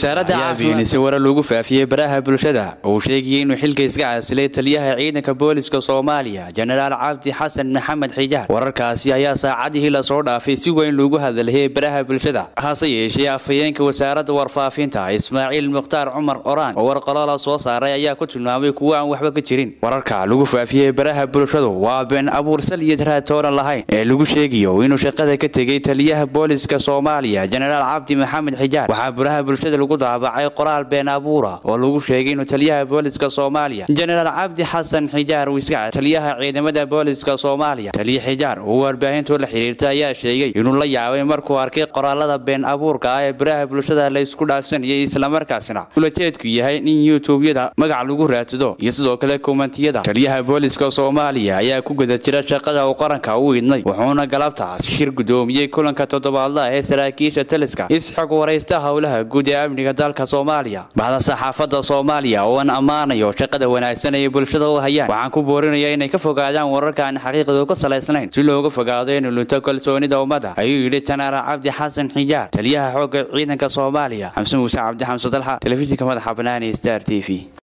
wasaaradda caafimaadka warar lagu faafiyey baraha bulshada uu sheegayay inuu xilka iska casilay taliyaha ciidanka booliska soomaaliya jenaraal cabdi xasan maxamed xijaar wararkaasi ayaa saacadihii lasoo dhaafay si weyn loogu hadalhayay baraha bulshada hase yeeshee afhayeenka wasaaradda warfaafinta ismaaciil mukhtaar cumar oraan oo warqalola soo saaray ayaa ku tilmaamay kuwo aan waxba ka jirin wararka lagu faafiyey baraha bulshadu waa been abuur sal iyo raatoonan lahayn ee lagu sheegayo inuu shaqada ka tegay taliyaha booliska soomaaliya jenaraal cabdi maxamed xijaar waxaa baraha bulshada lagu daabacay qoraal been abuura oo lagu sheegay inuu taliyaha booliska soomaaliya jenaraal cabdi xasan xijaar wiska taliyaha ciidamada booliska soomaaliya taliya xijaar oo warbaahintu la xiriirta ayaa sheegay inuu la yaabay markuu arkay qoraalada been abuurka ah ee baraha bulshada la isku dhaafsanayay islamarkaasina ulajeedku yahay in youtubeyada magac lagu raadsado iyo sidoo kale kommentiyada taliyaha booliska soomaaliya ayaa ku guda jira shaqada uu qaranka u idnay wuxuuna galabtaas shir gudoomiyey kulanka toddobaadlaha ee saraakiisha taliska isxog waraysta howlaha guud ee amniga dalka soomaaliya baxda saxaafadda soomaaliya oo aan ammaanayo shaqada wanaagsan ay bulshada u hayaan waxaan ku boorinayaa inay ka fogaadaan wararka aan xaqiiqadu ka salaysnayn si looga fogaado inuu lunto kalsoonida ummadda ayuu yidhi janaara cabdi xasan xijaar taliyaha xoogga ciidanka soomaaliya xamse muuse cabdi xamse dalxa telefishinka madaxa banaani star t v